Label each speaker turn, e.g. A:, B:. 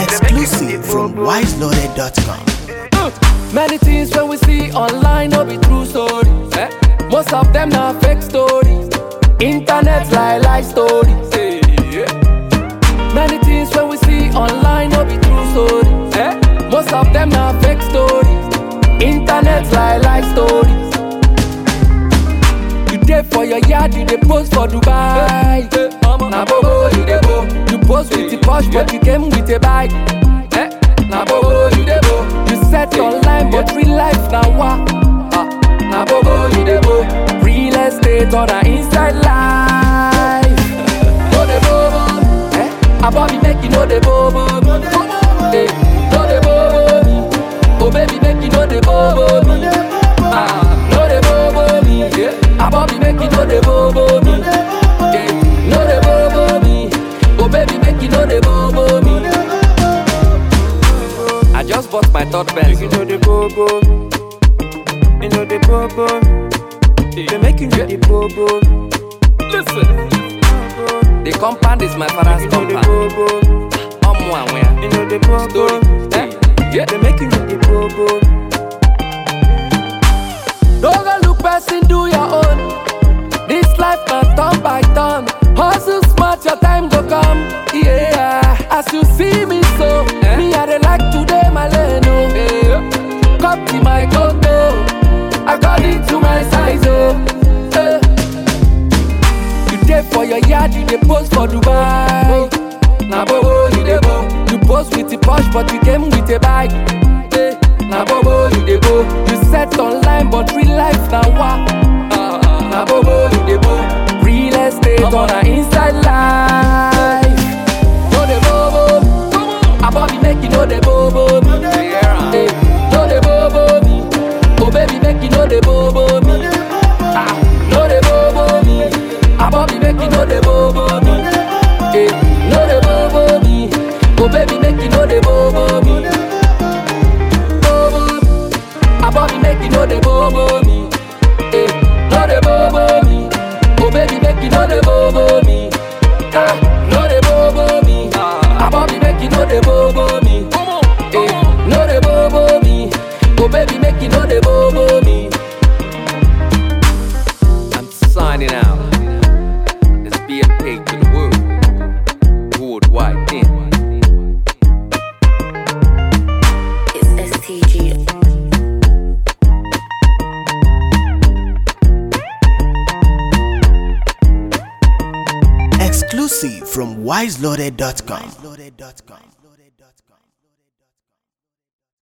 A: Exclusive from wiseloaded.com.
B: Many things when we see online no be true stories. Eh? Most of them na fake stories. Internet lie lie stories. eh, yeah. Many things when we see online no be true stories. Eh? Most of them na fake stories. Internet lie lie stories. You dey for your yard, you dey post for Dubai. Na bobo you dey go. You post with the posh, but you came with a bike. Eh? Na bobo you dey go. You set online, but real life na wa. Ah, Na bobo you dey go. Real estate or na inside life. No dey bobo. Eh? Abobi make you no dey bobo. Eh, No dey bobo me. Oh baby make you no dey bobo me. Ah, no dey bobo me. Yeah. Abobi make you no dey bobo me. Eh, No dey bobo me. Oh baby make you no dey bobo me. I just bought my third
C: You
B: pencil.
C: know the bobo, you know the bobo. They make you know the bobo,
B: Listen, the compound is my father's
C: you know the
B: compound.
C: bobo,
B: Omo and where?
C: you know the bobo.
B: Story. Eh? Yeah.
C: They make you know the bobo.
B: Don't go look person, do your own. This life na turn by turn. Hustle smart, your time go come. Yeah, as you see me so, me I dey like today my lane oh. Come to my condo, according to my size oh. Eh. You dey for your yard, you dey post for Dubai. Na bobo you dey go. You post with the posh, but you came with a bike. Eh, Na bobo you dey go. You set online, but real life na wa. Na bobo you dey go. Real estate or na inside life. No dey bobo. Abobi make you no dey bobo me. Eh, No dey bobo me. Oh baby make you no dey bobo me. Ah, no dey bobo me. Abobi make you no dey bobo me. Eh, no dey bobo me. Oh baby make you no dey bobo me. Bobo me. Abobi make you no dey bobo me. Eh, no dey bobo me. Oh baby make you no dey bobo me. Ah, no dey bobo me. Abobi make you no dey bobo me. Eh, no dey bobo me. Oh baby make you no dey bobo me. I'm signing out. Let's be a pig to the world. Worldwide thing.
D: It's STG.
A: Exclusive from wiseloaded.com.